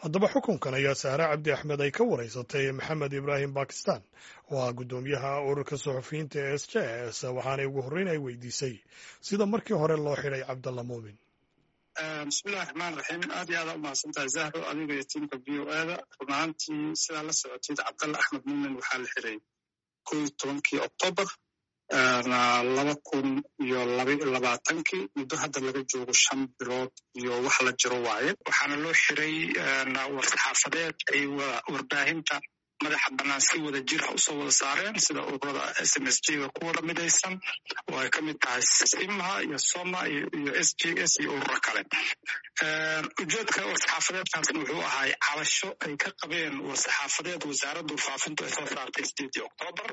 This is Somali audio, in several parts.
haddaba xukunkan ayaa saare cabdi axmed ay ka wareysatay maxamed ibraahim bakistan oo ah guddoomiyaha ururka suxufiyiinta ee s j s waxaanay ugu horreyn ay weydiisay sida markii hore loo xidhay cabdalla muumin bismillahi raxmaan raxiim aad iyo aada u mahadsantahay zahro adiga iyo tiimka v o ada run ahaantii sidaa la socotid cabdalla axmed muumin waxaa la xiray ko iyo tobankii oktoobar laba kun iyo labaiyo labaatankii muddo hadda laga joogo shan bilood iyo wax la jiro waaye waxaana loo xiray war-saxaafadeed ay warbaahinta madaxa bannaan si wada jira usoo wada saareen sida ururada s m s j ga ku wada midaysan oo ay ka mid tahay simha iyo soma iyo s j s iyo ururo kale ujeedka war-saxaafadeedkaasna wuxuu ahay cabasho ay ka qabeen war-saxaafadeed wasaaradda faafintu ay soo saartay sideedii oktoobar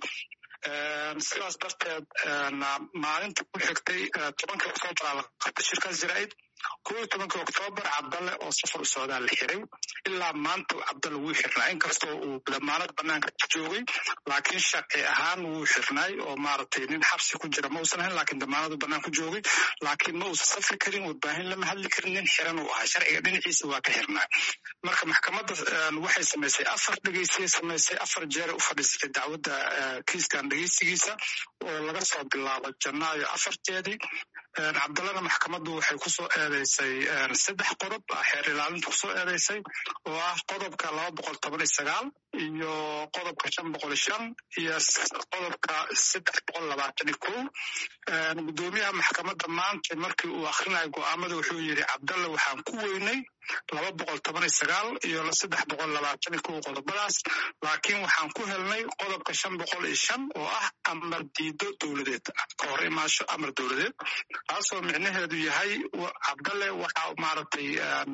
sidaas darteed maalinta ku xigtay tobankii oktoobar la qabtay shirkaas jaraa'id ko iyo tobankii oktoobar cabdalle oo safar u socdaa la xiray ilaa maanta cabdalle wuu xirnaa inkastoo uu damaanad banaanka joogay laakiin sharci ahaan wuu xirnaay oo maaragtay nin xabsi ku jira ma uusan ahayn laakiin damaanadu banaanka joogay laakiin ma uusan safri karin warbaahin lama hadli karin nin xiran uu ahaa sharciga dhinaciisa waa ka xirnaa marka maxkamadda waxay samaysay afar dhegeysiyay samaysay afar jeeray u fadhiisatay dacwadda kiiskan dhegeysigiisa oo laga soo bilaabo janaayo afarteedii cabdallana maxkamaddu waxay kusoo eedeysay saddex qodob xeer ilaalinta kusoo eedeysay oo ah qodobka laba boqol toban iyo sagaal iyo qodobka shan boqol iyo shan iyo qodobka saddex boqol labaatan iyo kow guddoomiyaha maxkamadda maanta markii uu akhrinayo go'aamada wuxuu yidhi cabdalle waxaan ku weynay laba boqol toban iyo sagaal iyo saddex boqol labaatan iyo kow qodobadaas laakiin waxaan ku helnay qodobka shan boqol iyo shan oo ah amar diido dowladeed ka hor imaasho amar dowladeed taasoo micnaheedu yahay cabdalle waxa maaragtay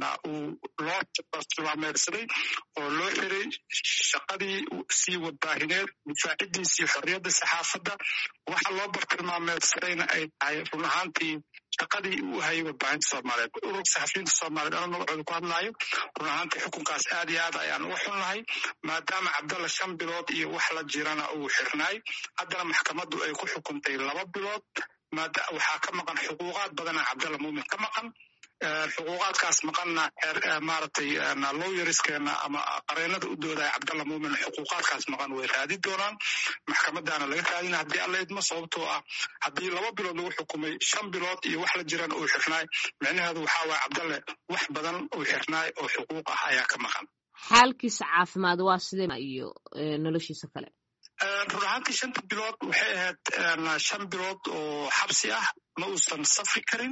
uu loo tilmaameedsaday oo loo xiray shaqadii sii warbaahineed difaacidiisii xorriyadda saxaafadda waxa loo bartilmaameedsadayna ay tahay run ahaantii shaqadii uu hayay warbaahinta soomaaliyeed ururka saxafiyiinta soomaaliyeed ana magacooda ku hadlaayo run ahaantii xukunkaas aad iyo aad ayaan uga xunnahay maadaama cabdalla shan bilood iyo wax la jirana uu xirnaay haddana maxkamaddu ay ku xukuntay laba bilood waxaa ka maqan xuquuqaad badana cabdalla muumin ka maqan xuquuqaadkaas maqanna maaragtay lowyerskeena ama qareenada u doodaya cabdalla muumin xuquuqaadkaas maqan way raadi doonaan maxkamadaana laga raadina haddii alla idmo sababtoo ah haddii laba bilood lagu xukumay shan bilood iyo wax la jiran uu xirnaay micnaheedu waxaa waaya cabdalle wax badan uu xirnaay oo xuquuq ah ayaa ka maqan xaalkiisa caafimaad waa sidee iyo noloshiisa kale run ahaantii shanta bilood waxay ahayd shan bilood oo xabsi ah ma uusan safri karin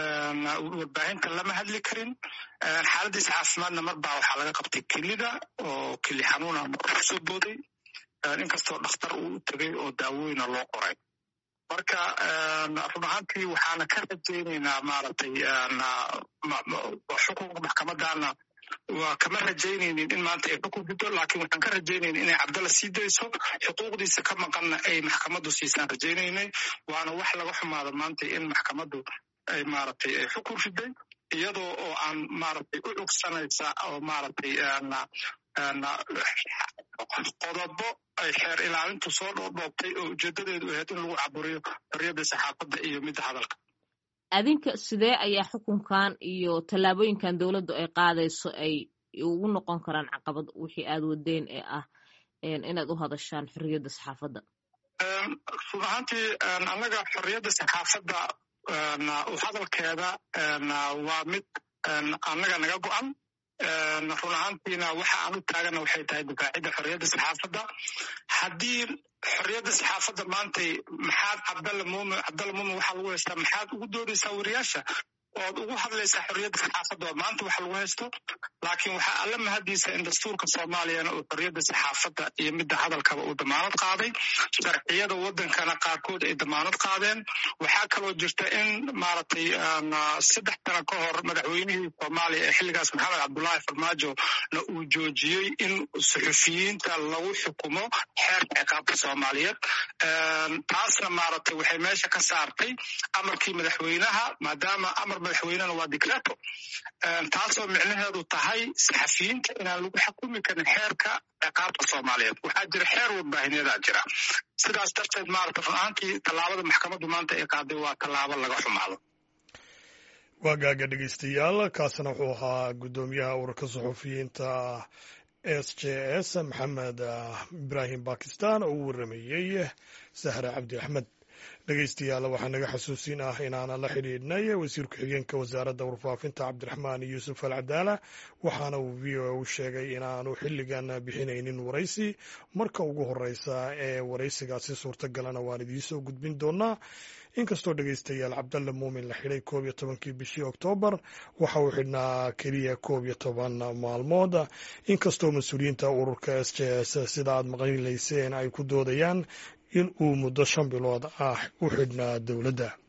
warbaahinta lama hadli karin xaaladiisa caafimaadna marbaa waxaa laga qabtay kelida oo keli xanuuna kusoo booday inkastoo dhakhtar uu u tegay oo daawooyina loo qoray marka run ahaantii waxaana ka rajaynaynaa maaragtay xukunka maxkamadana waa kama rajaynaynin in maanta ay xukun guddo laakiin waxaan ka rajaynaynin inay cabdalla sii dayso xuquuqdiisa ka maqanna ay maxkamaddu siisaan rajaynaynay waana wax laga xumaado maanta in maxkamaddu ay maaragtay ay xukun riday iyadoo oo aan maaragtay u cugsanaysa oo maaragtay qodobo ay xeer ilaalintu soo dhoodhoobtay oo ujeedadeedu ahayd in lagu caburiyo xorriyadda saxaafadda iyo midda hadalka adinka sidee ayaa xukunkan iyo tallaabooyinkan dowladdu ay qaadayso ay ugu noqon karaan caqabad wixii aad wadeen ee ah inaad u hadashaan xorriyadda saxaafadda run ahaantii annaga xorriyadda saxaafadda u hadalkeeda waa mid annaga naga go'an run ahaantiina waxa aan u taagana waxay tahay difaacidda xorriyadda saxaafadda haddii xorriyadda saxaafadda maantay maxaad cabdalla muumin cabdalla muumin waxaa lagu haystaa maxaad ugu doodaysaa wariyaasha ood ugu hadlaysaa xorriyadda saxaafadda oo maanta wax lagu haysto laakiin waxaa alla mahadiisa in dastuurka soomaaliyana uu xorriyadda saxaafadda iyo midda hadalkaba uu damaanad qaaday sharciyada waddankana qaarkood ay damaanad qaadeen waxaa kaloo jirta in maaragtay saddex sano ka hor madaxweynihii soomaaliya ee xilligaas maxamed cabdullaahi farmaajo na uu joojiyey in suxufiyiinta lagu xukumo xeerka ciqaabta soomaaliyeed taasna maaragtay waxay meesha ka saartay amarkii madaxweynaha maadaama amar madaxweynena waa dicreto taasoo micnaheedu tahay saxafiyiinta inaan lagu xukumi karin xeerka ciqaabta soomaaliyeed waxaa jira xeer warbaahineedaa jira sidaas darteed maarata run ahaantii tallaabada maxkamaddu maanta ay qaaday waa tallaabo laga xumaado waa gaaga dhegeystayaal kaasina wuxuu ahaa guddoomiyaha ururka suxufiyiinta s j s maxamed ibraahim bakistan oo u waramayey sahre cabdi axmed dhegeystayaal waxaa naga xasuusin ah inaana la xidhiidhnay wasiir ku-xigeenka wasaaradda warfaafinta cabdiraxmaan yuusuf al cadaala waxaana uu v o a u sheegay inaanu xilligan bixinaynin waraysi marka ugu horeysa ee waraysigaasi suurtagalana waan idiinsoo gudbin doonaa inkastoo dhegeystayaal cabdalle muumin la xidhay koob iyo tobankii bishii oktoobar waxa uu xidhnaa keliya koob iyo toban maalmood inkastoo mas-uuliyiinta ururka s j s sida aad maqlilayseen ay ku doodayaan in uu muddo shan bilood ah u xidhnaa dowladda